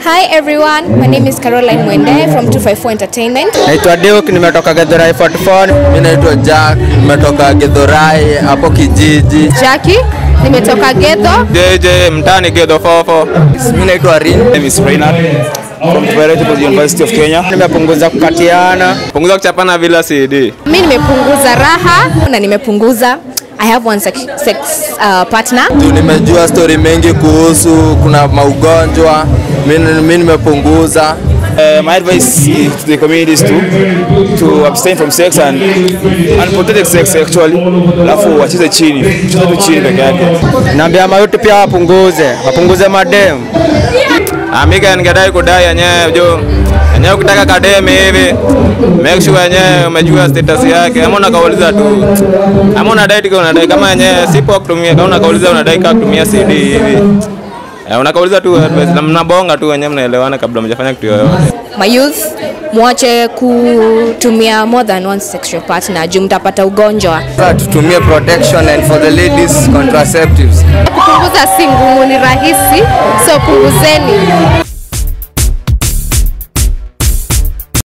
Hi everyone, my name is Caroline Mwende from 254 Entertainment. Naitwa Duke, nimetoka Githurai 44. Mimi naitwa Jack, nimetoka Githurai hapo kijiji. Jackie, nimetoka Getho. JJ mtani Gedo Fofo. Mimi naitwa Rin. name is Reynard from Kibereti University of Kenya. Nimepunguza kukatiana. Punguza kuchapana bila CD. Mimi nimepunguza raha na nimepunguza I have one sex, sex uh, partner. Tu nimejua story mengi kuhusu kuna maugonjwa. Mimi mimi nimepunguza. Uh, my advice to the community is to to abstain from sex and unprotected sex actually. Alafu wacheze chini. Cheze tu chini peke yake. Naambia mayuti pia wapunguze, wapunguze madem. Amika ningedai kudai yenyewe jo. Yenyewe ukitaka kademe hivi make sure yenyewe umejua status yake. Ama unakauliza tu. Ama unadai tu unadai kama yenyewe sipo kutumia kama unakauliza unadai kama kutumia CD hivi. Eh, unakauliza tu advice na mnabonga tu wenyewe mnaelewana kabla mjafanya kitu yoyote. My youth, mwache kutumia more than one sexual partner juu mtapata ugonjwa. Sasa tutumie protection and for the ladies contraceptives. Kupunguza si ngumu, ni rahisi, so punguzeni.